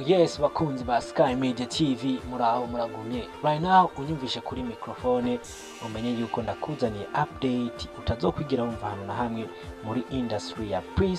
yes bakunzi ba Sky Media TV muraho muragumye right now unyumvishe kuri microphone umenye yuko ndakuzaniye update utazokwigira wumva ahantu na hamwe muri industry ya Prince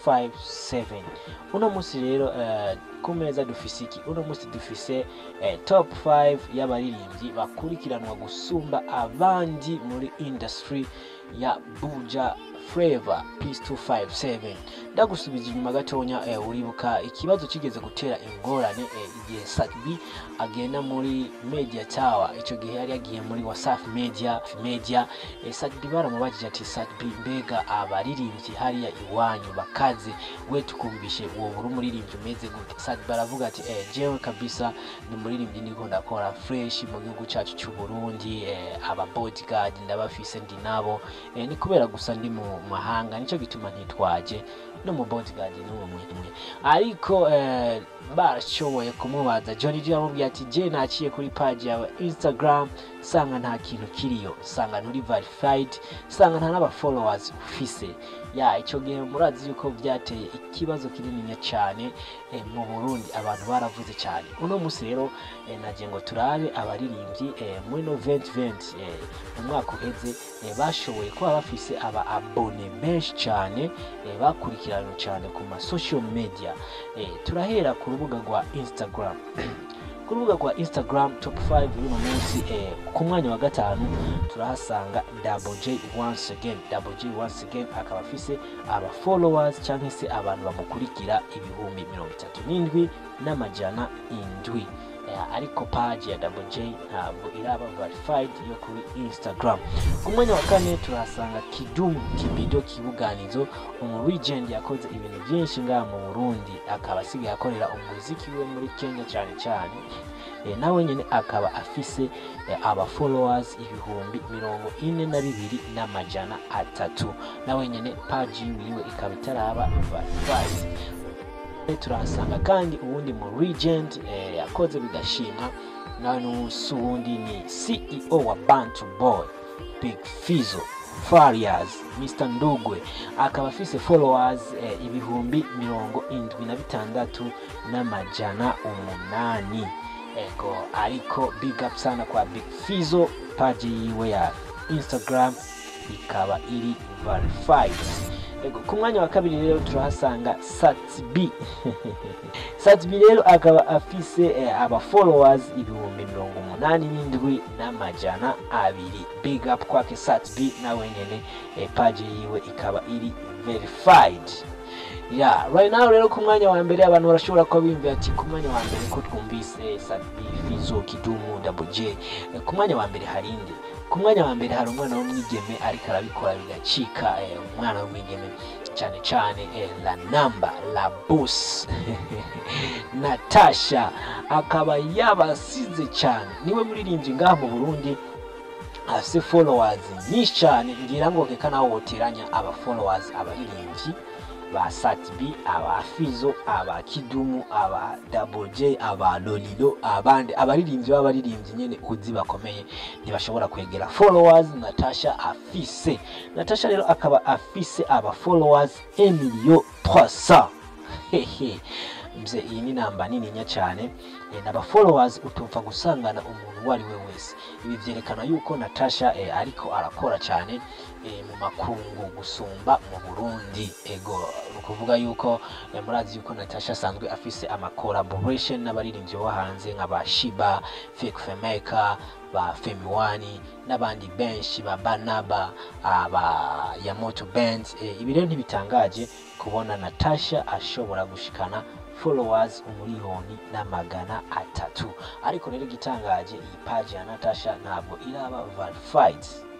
257 uno munsi rero uh, ku meza dufise iki uno munsi dufise eh, top 5 y'abaririmbyi bakurikiranwa gusumba abandi muri industry ya Buja Flavor Peace 257 ndagusubiza inyuma gatonya eh, uribuka ikibazo kigeze gutera ingorane eh, igihe Sakbi agenda muri Media Tower ico gihe yari yagiye muri Wasafi Media Media eh, Sakbi baramubajije ati Sakbi mbega abaririmbyi hariya iwanyu bakaze we tukumvishe uwo buri umuririmbyi umeze gute Sakbi baravuga ati eh, jewe kabisa ni umuririmbyi niko ndakora fresh mu gihugu cacu cy'u Burundi eh, aba bodyguard ndabafise ndi nabo eh, ni kubera gusa ndi mu mahanga nico gituma ntitwaje no mu bodyguard n'umwe umwe ariko eh, barashoboye kumubaza Johnny G yamubwiye ati je naciye kuri page yawe Instagram sanga nta kintu kiriyo sanga nturi verified sanga nta n'aba followers ufise ya ico gihe murazi yuko byateye ikibazo kinininya cyane eh, mu Burundi abantu baravuze cyane uno musi rero eh, nagiye ngo turabe abaririmbyi eh, muri no 2020 eh, mu mwaka uheze eh, bashoboye kuba bafise aba abone benshi cyane eh, bakurikiranywe cyane ku ma social media eh, turahera ku rubuga rwa Instagram ku rubuga rwa Instagram top 5 y'uno munsi eh, ku mwanya wa gatanu turahasanga Double J once again Double J once again akaba afise aba followers cyangwa se abantu bamukurikira ibihumbi mirongo itatu n'indwi n'amajana indwi Eh, ariko page ya Double J ntabwo iraba verified yo kuri Instagram ku mwanya wa kane turahasanga Kidum Kibido Kibuganizo umu legend yakoze ibintu byinshi ngaha mu Burundi akaba asigaye akorera umuziki we muri Kenya cyane cyane eh, nawe nyine akaba afise eh, aba followers ibihumbi mirongo ine na bibiri n'amajana atatu nawe nyine page yiwe ikaba itaraba verified turahasanga kandi uwundi mu regent eh, yakoze bigashimwa nawe n'usi uwundi ni ceo wa bantu boy big fizo farias mr ndugwe akaba afise followers eh, ibihumbi mirongo indwi na bitandatu n'amajana umunani ego ariko big up sana kwa big fizo page yiwe ya instagram ikaba iri verified Ego, ku mwanya wa kabiri rero turahasanga Satsb Satsb rero akaba afise eh, aba followers ibihumbi mirongo umunani n'indwi n'amajana abiri big up kwake Satsb nawe nyene eh, page yiwe ikaba iri verified ya right now rero ku mwanya wa mbere abantu barashobora kuba biyumvira ati ku mwanya wa mbere ko twumvise Satsb Fizo Kidumu Double J Eh, ku mwanya wa mbere hari inde ku mwanya wa mbere hari umwana w'umwigeme ariko arabikora bigacika eh, umwana w'umwigeme cyane cyane eh, la namba la bus natasha akaba yabasize cyane niwe muririmbyi ngaha mu burundi afise followers nyinshi cyane ngira ngo reka nawe woteranya aba followers abaririmbyi ba Satbi, aba Fizo, aba Kidumu, aba Double J, aba Lolilo, abandi abaririmbyi b'abaririmbyi nyene uzi bakomeye ntibashobora kwegera followers Natasha afise. Natasha rero akaba afise aba followers 1 million 300. Hehe. Mze iyi ni namba nininya cyane e, n'aba followers utupfa gusangana umuntu uwo ari we wese ibi vyerekana yuko Natasha e, ariko arakora cyane e, mu makungu gusumba mu Burundi ego ni ukuvuga yuko e, murazi yuko Natasha asanzwe afise ama collaboration n'abaririmbyi bo hanze nk'aba Shiba Fake Femeka ba Femiwani n'abandi benshi ba Banaba aba Yamoto Band e, ibi rero ntibitangaje kubona Natasha ashobora gushikana followers umuriyoni n'amagana atatu ariko rero igitangaje iyi page ya Natasha ntabwo iraba verified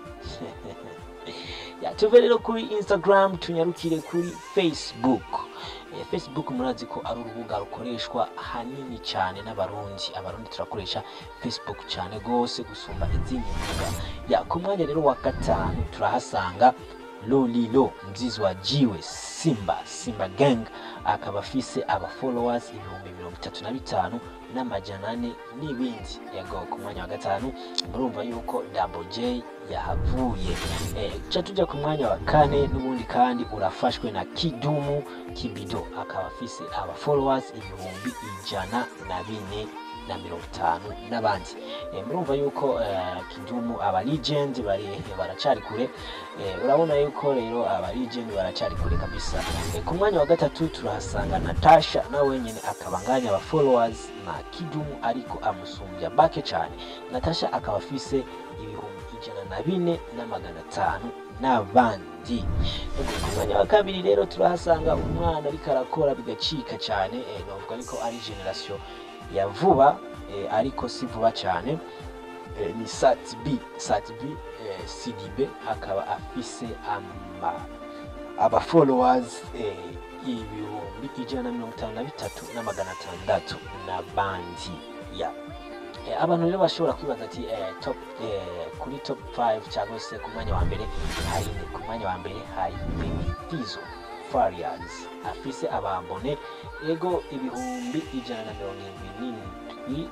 ya tuve rero kuri Instagram tunyarukire kuri Facebook eh, Facebook murazi ko ari urubuga rukoreshwa hanini cyane n'abarundi abarundi turakoresha Facebook cyane gose gusumba izindi mbuga ya ku mwanya rero wa gatanu turahasanga lolilo mzizi wa jiwe simba simba gang akaba afise aba followers ibihumbi mirongo itatu na bitanu n'amajana ane n'ibindi yego ku mwanya wa gatanu murumva yuko double j yahavuye eh, ca tujya ku mwanya wa kane n'ubundi kandi urafashwe na kidumu kibido akaba afise aba followers ibihumbi ijana na bine na mirongo itanu n'abandi Eh, murumva yuko eh, kidumu aba legend bari baracari kure Eh, urabona yuko rero aba legend baracari kure kabisa Eh, ku mwanya wa gatatu turahasanga natasha na wenyine akaba anganya aba followers na kidumu ariko amusumbya bake cyane natasha akaba afise ibihumbi ijana na bine na magana atanu n'abandi Ego, ku mwanya wa kabiri rero turahasanga umwana ariko arakora bigacika cyane eh, novuga ariko ari generation ya vuba eh, ariko si vuba cyane eh, ni sat b sat b eh, cdb akaba afise ama aba followers eh, ibihumbi ijana na mirongo itanu na bitatu na magana atandatu n'abandi ya Eh, abantu rero bashobora kwibaza ati eh, top eh, kuri top 5 cyangwa se ku mwanya wa mbere hari ku mwanya wa mbere hari Baby Fizzo Farias afise abambone ego ibihumbi ijana na mirongo irindwi n'indwi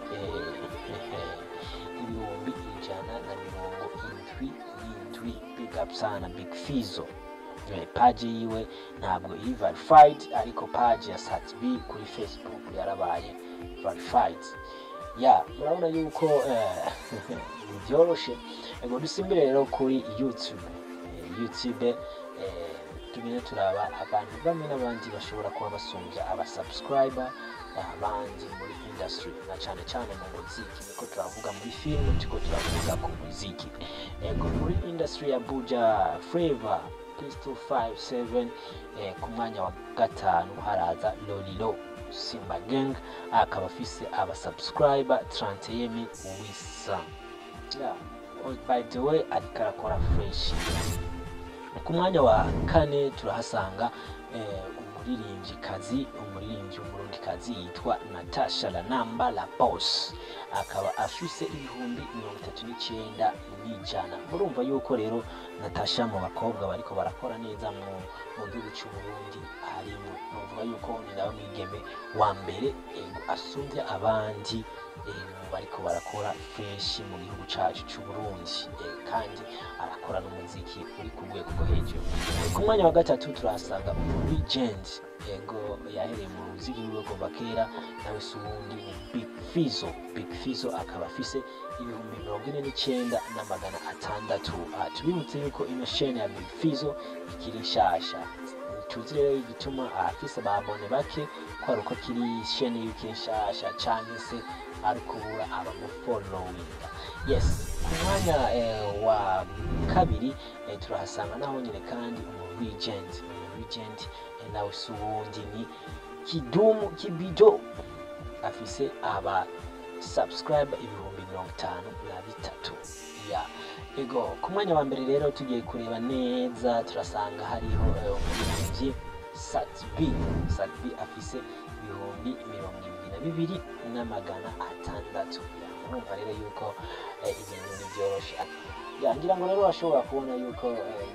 eh, ibihumbi ijana na mirongo indwi n'indwi big up sana Big Fizzo Eh, page yiwe ntabwo iri verified ariko page ya Sat B kuri Facebook yarabaye verified ya murabona yuko eh, byoroshe ego dusimbire rero kuri youtube Eh, youtube eh, tugende turaba abantu bamwe n'abandi bashobora kuba basumbya abasubscriber abandi muri industry na cyane cyane mu muziki niko turavuga muri film turiko turavuga ku muziki ego muri industry ya buja flavor Pistol 57 eh, ku mwanya wa gatanu haraza lolilo simba gang akaba afise abasubscriber 31 wisa yeah. oh, by the way ariko arakora fresh ku mwanya wa kane turahasanga eh, umuririmbyikazi umuririmbyi w'umurundikazi yitwa natasha lanamba la boss akaba afise ibihumbi mirongo itatu n'icyenda n'ijana murumva yuko rero natasha mu bakobwa bariko barakora neza mu mu gihugu cy'u Burundi harimo nuvuga yuko ni nawe mwigeme wa mbere ego asumbya abandi eh, mu bariko barakora fresh mu gihugu cacu cy'u Burundi eh, kandi arakora n'umuziki uri ku rwego rwo hejuru Eh, ku mwanya wa gatatu turahasanga legend ego yahereye mu muziki wiwe kuva kera nawe si uwundi ni Big Fizzo Big Fizzo akaba afise ibihumbi mirongo ine n'icyenda na magana atandatu Ah, tubibutse yuko ino shene ya Big Fizzo ikiri nshasha tuzi rero igituma afise ababone bake ko ari uko kiri shene yuko nshasha canke se ari kubura abamufollowinga yes ku mwanya eh, wa kabiri eh, turahasanga naho nyine kandi umu regent umu regent eh, nawe si uwundi ni kidumu kibido afise aba subscriber ibihumbi mirongo itanu na bitatu ya ego ku mwanya wa mbere rero tugiye kureba neza turasanga hariho eh, umuririmbyi satb satb afise ibihumbi mirongo irindwi na bibiri n'amagana atandatu Ya, murumva rero yuko eh, ibintu ntibyoroshe Ya, ngira ngo rero bashobora kubona yuko eh,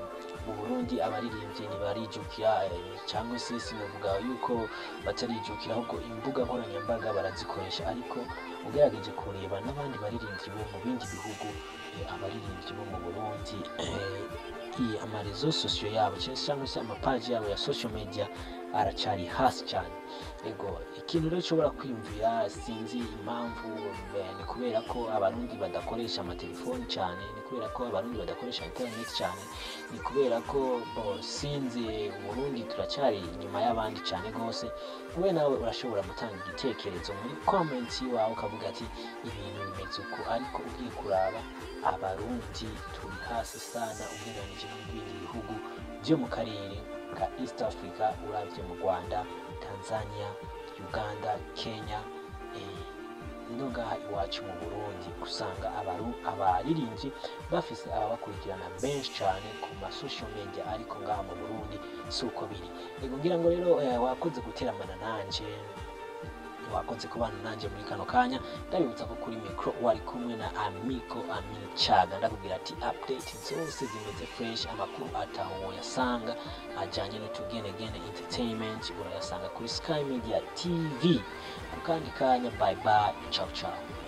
mu burundi abaririmbyi ntibarijukira eh, cyangwa se sinavuga yuko batarijukira ahubwo imbuga nkoranyambaga barazikoresha ariko ugerageje kureba n'abandi baririmbyi bo mu bindi bihugu eh, abaririmbyi bo mu burundi eh, i- amarezo sosiyo yabo cyangwa se amapaji yabo ya social media aracari hasi cyane ego ikintu rero ushobora kwiyumvira sinzi impamvu eh, ni kubera ko abarundi badakoresha amatelefoni cyane ni kubera ko abarundi badakoresha internet cyane ni kubera ko bo sinzi uburundi turacyari inyuma y'abandi cyane rwose wowe nawe urashobora gutanga igitekerezo muri comment wawe ukavuga ati ibintu bimeze uku ariko ugiye kuraba abarundi turi hasi sana ugereranyije n'ibindi bihugu byo mu karere ka east africa uravye mu rwanda tanzania uganda kenya eh, no ngaha iwacu mu burundi usanga abaru- abaririmbyi bafise ababakurikirana benshi cyane ku masocial media ariko ngaha mu burundi si uko biri ego ngira ngo rero eh, wakoze guteramana nanje wakoze kubana nanjye muri kano kanya ndabibutsa ko kuri mikro wari kumwe na amiko amin chaga ndakubwira ati update zose zimeze fresh amakuru ataho woyasanga ajyanye n'utugenegene entertainment urayasanga kuri sky media tv mu kandi kanya bye bye ciao ciao